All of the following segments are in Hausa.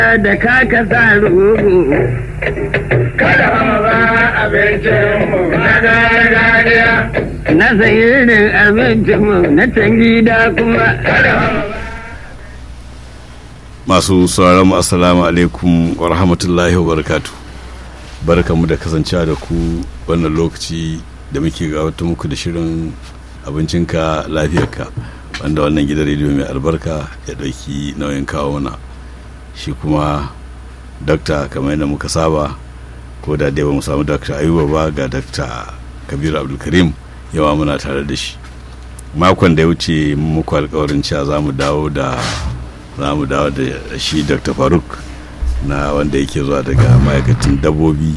da kaka sa rugu kada ba abincinmu na gargajiya na sayirin abincinmu na can gida kuma kada masu sauraron mu assalamu alaikum wa rahmatullahi wa barakatu barkamu da kasancewa da ku wannan lokaci da muke gawata muku da shirin abincinka lafiyarka wanda wannan gidan rediyo mai albarka ya ɗauki nauyin kawo mana shi kuma dakta kamar yadda muka saba ko da dai ba mu samu dakta ayuba ba ga dakta kabiru abdulkarim yawa muna tare da shi makon da ya wuce muku alkawarin cewa za mu dawo da za mu dawo da shi dr faruk na wanda yake zuwa daga ma'aikacin dabbobi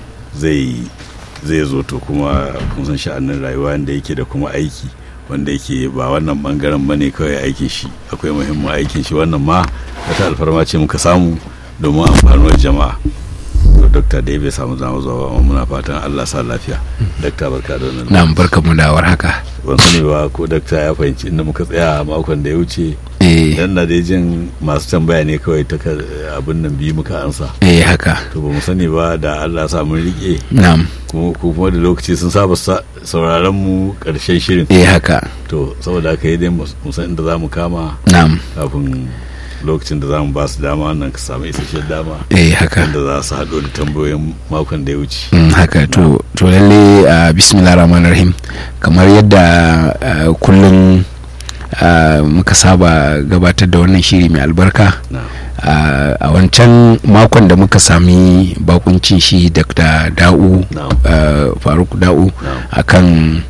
zai zai zo to kuma kun san sha'anin rayuwa da yake da kuma aiki wanda yake ba wannan bangaren ba ne kawai aikin shi akwai muhimmin aikin shi wannan ma wata alfarma ce muka samu domin amfanuwar jama'a to dokta da bai samu zama zuwa amma muna fatan allah sa lafiya dokta barka da wannan na barka mu da haka ban sani ba ko dokta ya fahimci inda muka tsaya makon da ya wuce eh dan na dai jin masu tambaya ne kawai ta abin nan biyu muka ansa eh haka to ba mu sani ba da allah sa mun rike na'am kuma ko kuma da lokaci sun saba sa- sauraron mu karshen shirin eh haka to saboda haka yi dai mu san inda za mu kama na'am kafin lokacin da za mu ba su dama wannan ka samu isasshen dama eh haka inda za su haɗo da tambayoyin makon da ya wuce Mm, haka to to lalle uh, bismillah rahman rahim kamar yadda uh, kullum uh, muka saba gabatar da wannan shiri mai albarka na uh, a wancan makon da muka sami bakuncin shi dr da'u Na'am. uh, faruk da'u Na'am. akan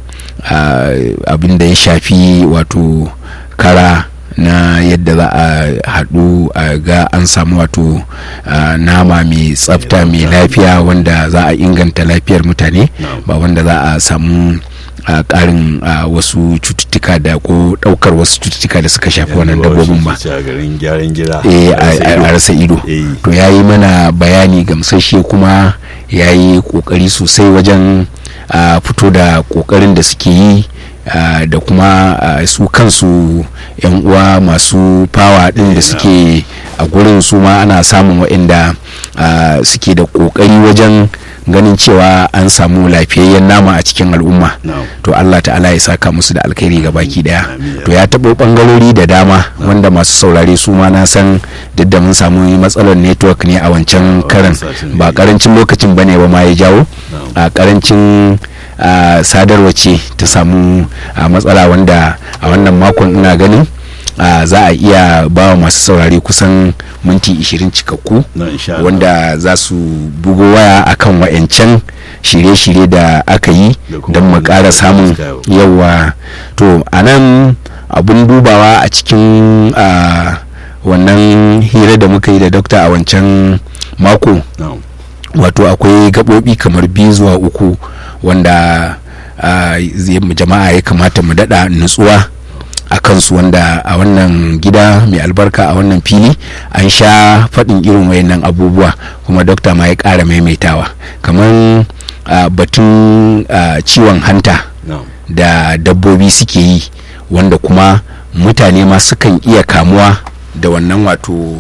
uh, abin da ya shafi wato kara na yadda za a haɗu a ga an samu wato uh, nama mai tsafta mai lafiya wanda za a inganta lafiyar mutane Na'am. ba wanda za a samu a ƙarin uh, wasu cututtuka da ko ɗaukar wasu cututtuka da suka shafi wannan dabbobin ba a garin gyaran gida eh, a rasa a ido. a rasa ido Eh. to ya yi mana bayani gamsashe kuma ya yi kokari sosai wajen a, fito da kokarin da suke yi a, da kuma a, su kansu yan uwa masu fawa din da suke a gurin su ma ana samun waɗanda a, suke da kokari wajen ganin cewa an samu lafiyayyen nama a cikin al'umma Na'am. to Allah ta'ala ya saka musu da alkhairi ga baki daya Amin. to ya taɓo ɓangarori da dama wanda masu saurare su ma na san duk da mun samu matsalar network ne a wancan a karan wancan satin ba ne. karancin lokacin bane ba ma ya jawo a karancin a, sadarwa ce ta samu a, matsala wanda a wannan makon ina ganin a, za a iya ba wa masu saurare kusan minti 20 cikakku na insha Allah. wanda za su bugo waya akan wa'yancan shirye-shirye da aka yi Da kuma don mu wanda ƙara suka samun fuska yau. yawa to a nan abun dubawa a cikin ah, wannan hira da muka yi da dokta a wancan mako Na'am. wato akwai gaɓoɓi kamar biyu zuwa uku wanda ah, zai- jama'a ya kamata mu daɗa nutsuwa a kansu wanda a wannan gida mai albarka a wannan fili an sha faɗin irin wayannan abubuwa kuma dokta ma ya ƙara maimaitawa kamar ah, batun ah, ciwon hanta Na'am. da dabbobi suke yi wanda kuma mutane ma sukan iya kamuwa da wannan wato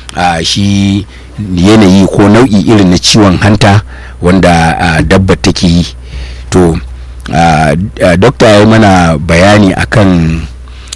a shi yanayi ko nau'i irin na ciwon hanta wanda a, dabba take yi to a, a, dokta ya yi mana bayani akan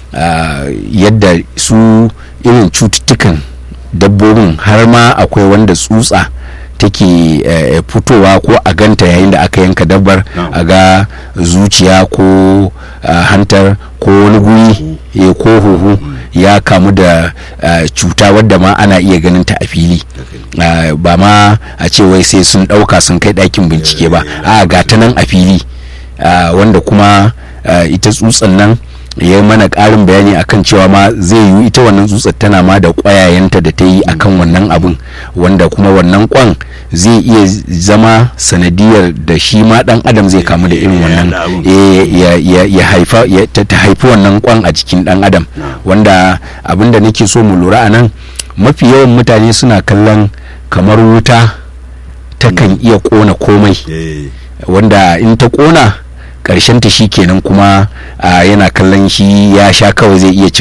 a, yadda su irin cututtukan dabbobin har ma akwai wanda tsutsa take eh, fitowa ko a ganta yayin da aka yanka dabbar Na'am. a ga zuciya ko ah, hantar ko wani guri eh, ko huhu ya kamu da ah, cuta wadda ma ana iya ganin ta a fili Ah, ba ma a ce wai sai sun ɗauka sun kai ɗakin bincike ba a ga ta nan a fili Ah, wanda kuma ah, ita tsutsan nan ya yi mana ƙarin bayani akan cewa ma zai yiwu ita wannan tsutsar tana ma da ƙwayayenta da ta yi akan wannan abun wanda kuma wannan kwan zai iya zama sanadiyar da shi ma ɗan adam zai kamu da irin Ya wannan yaɗa abun. eh, ya, ya, ya haifa ya, ta, ta haifi wannan kwan a jikin ɗan adam wanda abin da nake so mu lura a nan mafi yawan mutane suna kallon kamar wuta takan iya ƙona komai Eh. wanda in ta ƙona ta shi kenan kuma ah, yana kallon shi ya sha kawai zai iya cin